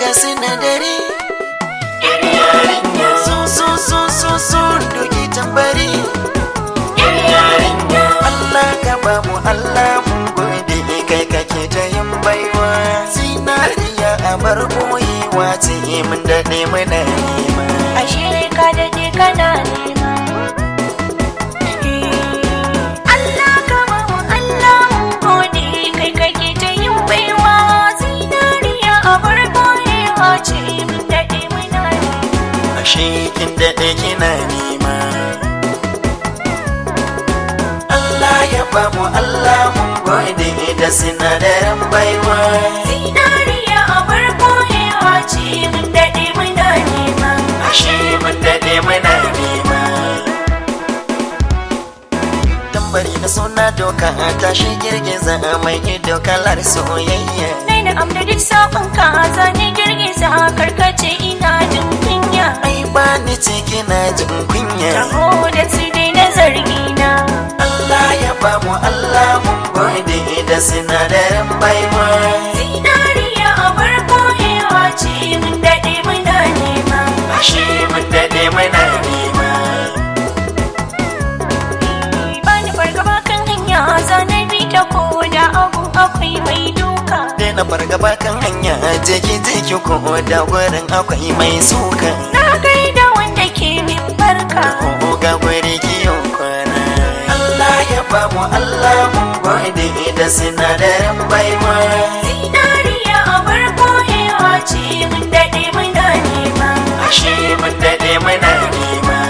ga sinadari so so so so so doki tambari Allah ka ba mu Allah mun gode kai kake ta yin baiwa zinariya a bar boyewa ce mun daɗe muna nema ashe ka daɗe kana nema Allah ka ba mu Allah mun gode kai kake ta yin baiwa zinariya a bar boyewa ce mun daɗe muna nema ashe kin daɗe kina nema Allah ya ba mu Allah mun gode da sinadaran baiwa zinariya a bar boyewa ce mun daɗe muna nema ashe mun daɗe muna nema tambari na suna doka tashi girgiza mai ido kalar soyayya Nai na amda duk sabon ka zane girgiza karkace ina jin kunya ai ba ni ce kina jin kunya Taho da su dai na zargina Allah ya ba mu Allah mun gode da sinadaran baiwa Zinariya a bar boyewa ce mun daɗe muna nema ashe mun daɗe muna nema Ba ni fargaba kan hanya zane bi ta ko da abu akwai mai duka daina fargaba kan hanya jeki jeki ko da gurin akwai mai suka Na gaida wanda ke min barka ko ga guri kiyo kwana Allah ya ba mu Allah mun gode da sinadaran baiwa Zinariya a bar boyewa ce mun daɗe muna nema ashe mun daɗe muna nema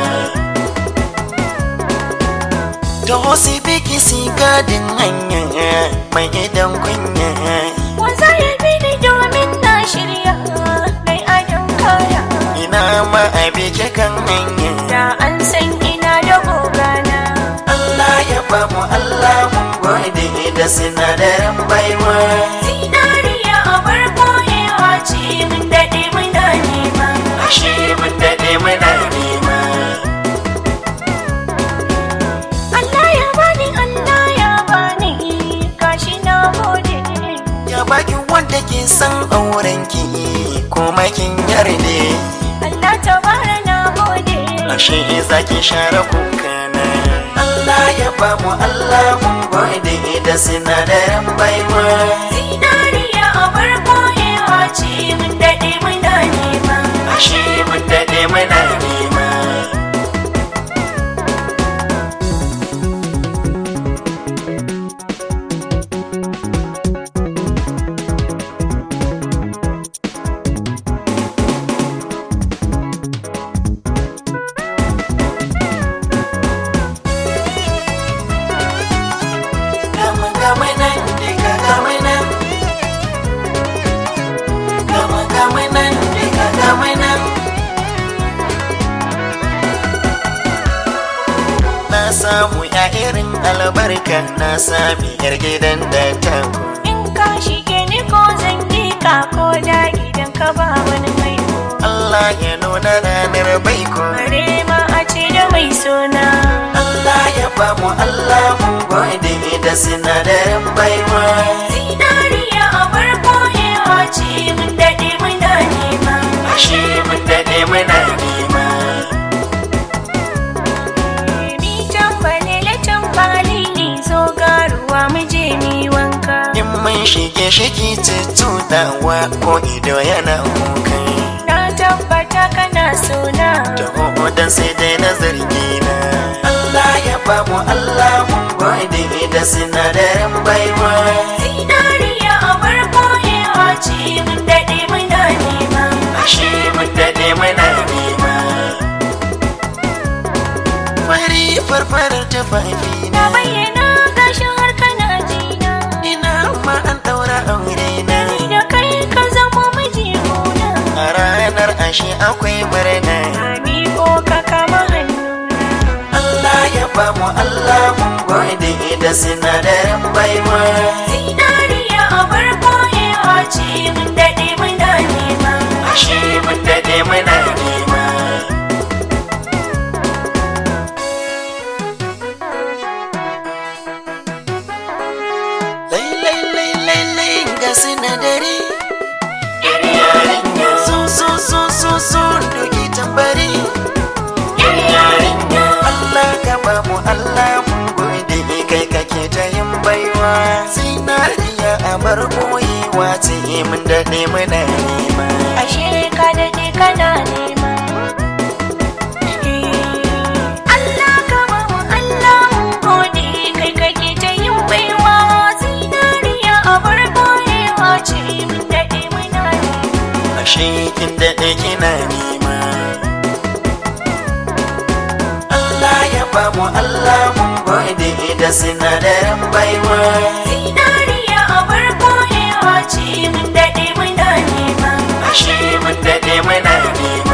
to si biki si gadin hanya mai idan kunya Waza ya bi ni domin na shirya Mai adon kaya ina ma a biki kan hanya Da an san ina da gogana Allah ya ba mu Allah mun gode da sinadaran baiwa Zinariya a bar boyewa ce mun daɗe muna nema ashe mun daɗe muna nema Allah ya bani Allah ya bani Gashi na gode ya baki wanda ke san auren ki kuma kin yarde Allah ta bara na gode ashe za ki share kukana Allah ya ba mu Allah mun gode da sinadaran baiwa Zinariya a bar boyewa ce mun daɗe muna nema ashe mun daɗe muna nema Gama gama nan diga gama nan Gama gama nan diga gama nan Na samu ya irin albarka na sami yar gidan da ta In ka shige ni ko zan yi ka ko da idan ka ba wani mai ko Allah ya nuna ranar baiko Bare ma a ce da mai suna Allah ya ba mu Allah mun gode da sinadaran baiwa Zinariya a bar boyewa ce mun daɗe muna nema Ashe mun daɗe muna nema Mi tambalele tambali ne zo garuwa mu je mi wanka In mun shige shiki tuttuɗawa ko ido yana kuka Na tabbata kana suna Da dan sai dai na zargi na Allah ya ba mu Allah mun gode da sinadaran baiwa Zinariya a bar boyewa ce mun daɗe muna nema Ashe mun daɗe muna nema Fari farfarar tufafi Na bayyana gashin har kana jina Ina ma an ɗaura aure na Ni da kai ka zama miji gona A ranar ashe akwai murna Ami ko ka kama hannuna Allah ya ba mu Allah mun gode da sinadaran baiwa Zinariya a bar boyewa ce mun daɗe muna nema Ashe mun daɗe muna nema Lai lai lai lai lai ga sinadari Yar yarinya bar boyewa ce mun daɗe muna nema ashe ka daɗe kana nema Allah ka ba mu Allah mun gode kai kake ta yin baiwa zinariya a bar boyewa ce mun daɗe muna nema ashe kin daɗe kina nema Allah ya ba mu Allah mun gode da sinadarin baiwa zinariya a bar boyewa ce mun daɗe muna nema ashe mun daɗe muna nema